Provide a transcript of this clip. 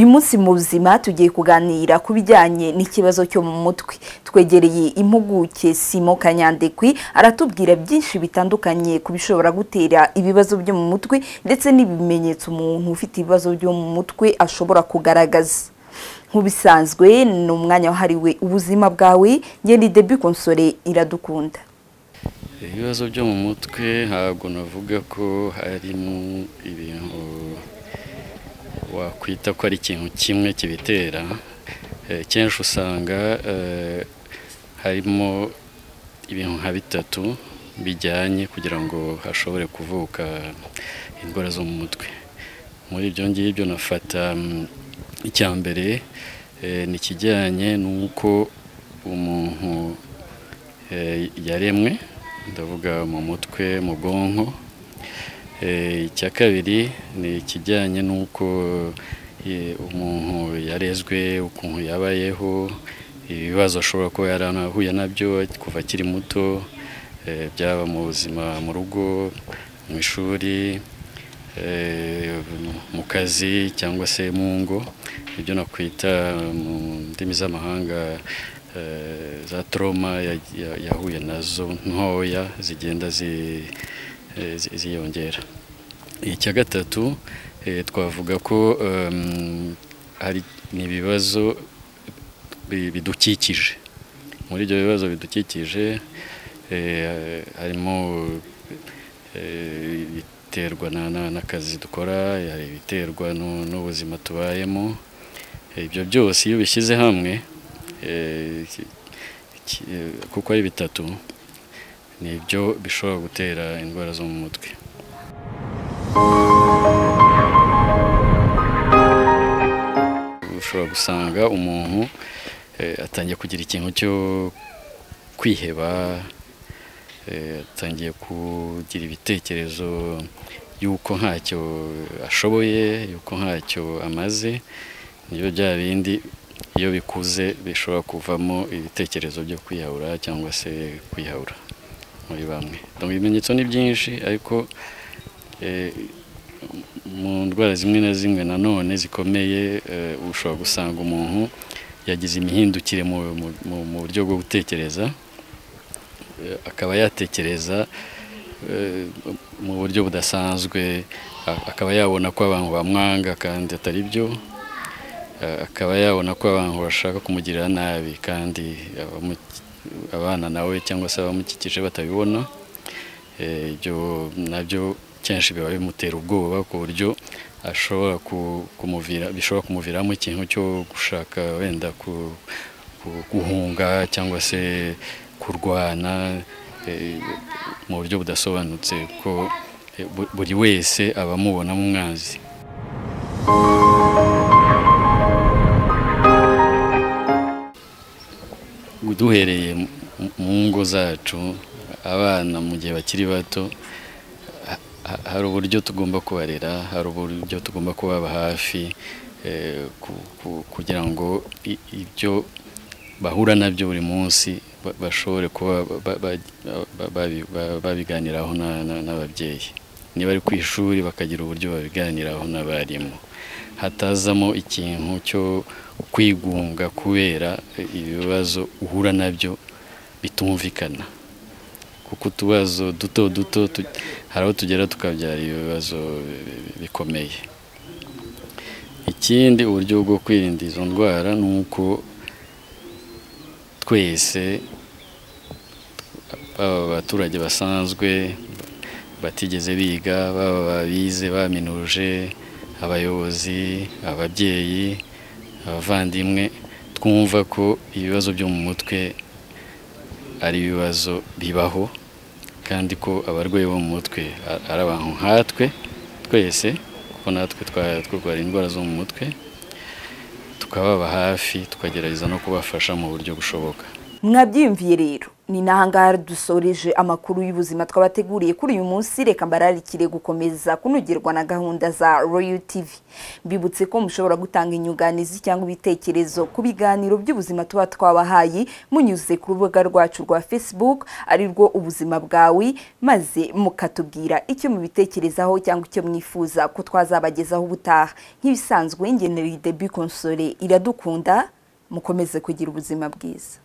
munsi mu buzima tugiye kuganira ku bijyanye n'ikibazo cyo mu mutwe twegereye impuguke simo kanyandekwi aratubwira byinshi bitandukanye ku bishobora gutera ibibazo byo mu mutwe ndetse n'ibimenyetso umuntu ufite ibibazo byo mu mutwe ashobora kugaragaza nk'ubisanzwe ni umwanya wahariwe ubuzima bwawe ngende debi konsore iradukunda ibibazo byo mu mutwe ntabwo navuga ko harimo ibintu wakwita ko ari ikintu kimwe kibitera kenshi usanga harimo ibintu nka bitatu bijyanye kugira ngo hashobore kuvuka indwara zo mu mutwe muri ibyo ngibyo nafata icya mbere ni ikijyanye n'uko umuntu yaremwe ndavuga mu mutwe mu bwonko icya kabiri ni ikijyanye n'uko umuntu yarezwe ukuntu yabayeho ibibazo ashobora kuba yaranahuye nabyo kuva akiri muto byaba mu buzima mu rugo mu ishuri mu kazi cyangwa se mu ngo ibyo nakwita mu ndimi z'amahanga za toroma yahuye nazo ntoya zigenda ziyongera icya gatatu twavuga ko hari ibibazo bidukikije muri ibyo bibazo bidukikije harimo ibiterwa n'akazi dukora hari ibiterwa n'ubuzima tubayemo ibyo byose iyo ubishyize hamwe kuko ari bitatu ni ibyo bishobora gutera indwara zo mu mutwe ushobora gusanga umuntu atangiye kugira ikintu cyo kwiheba atangiye kugira ibitekerezo y'uko ntacyo ashoboye y'uko ntacyo amaze nibyo bya bindi iyo bikuze bishobora kuvamo ibitekerezo byo kwiyahura cyangwa se kwiyahura muri bamwe ibimenyetso ni byinshi ariko mu ndwara zimwe na zimwe nanone zikomeye ushobora gusanga umuntu yagize imihindukire mu buryo bwo gutekereza akaba yatekereza mu buryo budasanzwe akaba yabona ko abantu bamwanga kandi atari byo akaba yabona ko abantu bashaka kumugirira nabi kandi abana nawe cyangwa se abamukikije batabibona ibyo nabyo kenshi biba bimutera ubwoba ku buryo ashobora kumuvira bishobora kumuviramo ikintu cyo gushaka wenda guhunga cyangwa se kurwana mu buryo budasobanutse ko buri wese aba amubonamo umwanzi duhereye mu ngo zacu abana mu gihe bakiri bato hari uburyo tugomba kubarera hari uburyo tugomba kubaba hafi kugira ngo ibyo bahura nabyo buri munsi bashobore kuba babiganiraho n'ababyeyi niba ari ku ishuri bakagira uburyo babiganiraho n'abarimu hatazamo ikintu cyo kwigunga kubera ibibazo uhura nabyo bitumvikana kuko utubazo duto duto hari aho tugera tukabyara ibibazo bikomeye ikindi uburyo bwo kwirinda izo ndwara ni uko twese baba abaturage basanzwe batigeze biga baba babize baminuje abayobozi ababyeyi abavandimwe twumva ko ibibazo byo mu mutwe ari ibibazo bibaho kandi ko abarwayi bo mu mutwe ari abantu nkatwe twese kuko natwe turwara indwara zo mu mutwe tukababa hafi tukagerageza no kubafasha mu buryo bushoboka mwabyiyumviye rero ni n'ahangaha dusoreje amakuru y'ubuzima twabateguriye kuri uyu munsi reka mbararikire gukomeza kunogerwa na gahunda za royal tv mbibutse ko mushobora gutanga inyunganizi cyangwa ibitekerezo ku biganiro by'ubuzima tuba twabahaye munyuze ku rubuga rwacu rwa facebook ari rwo ubuzima bwawe maze mukatubwira icyo mubitekerezaho cyangwa icyo mwifuza ko twazabagezaho ubutaha nk'ibisanzwe ngenera debi konsole iradukunda mukomeze kugira ubuzima bwiza